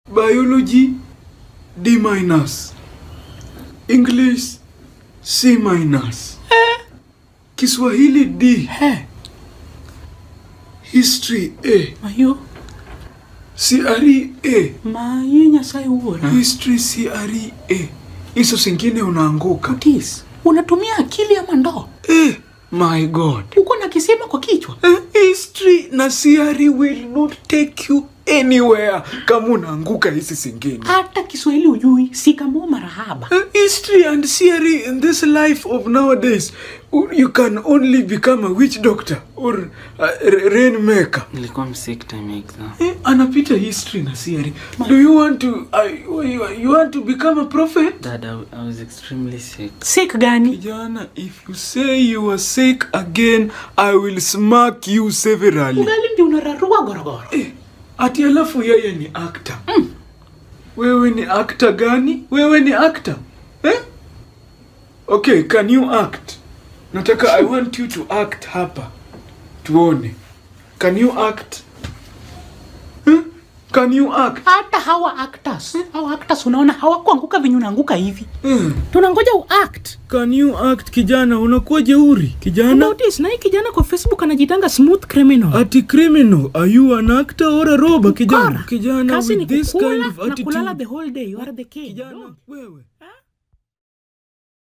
biology D minus, English C minus, Kiswahili D, Eh, history A, mayo CRE A, maye nyasaye wuora history CRE A. Hizo zingine unaanguka. Otis, unatumia akili ama ndoo Eh, my God. uko na kisima kwa kichwa Eh, history na CRE will not take you anywhere kama unaanguka hizi zingine. hata kiswahili ujui sikamoo marahaba Uh, history and theory in this life of nowadays uh, you can only become a witch doctor or a rainmaker nilikuwa msick time exam eh, anapita history na theory do you want to uh, you, you want to become a prophet dad I, I was extremely sick sik gani kijana if you say you are sick again i will smack you severally ugali ndi unararua gorogoro eh, ati alafu yeye ni actor mm. wewe ni actor gani wewe ni actor eh? okay can you act nataka i want you to act hapa tuone can you act eh? can you act hata hawa actors hawa actors unaona hawakuanguka venye unaanguka hivi eh? tunangoja uact can you act kijana unakuwa jeuri kijana notice na hii kijana kwa facebook anajitanga smooth criminal ati criminal are you an actor or a robber kijana Kora. kijana kazi ni with this kukula kind of na kulala attitude the whole day you are the king kijana wewe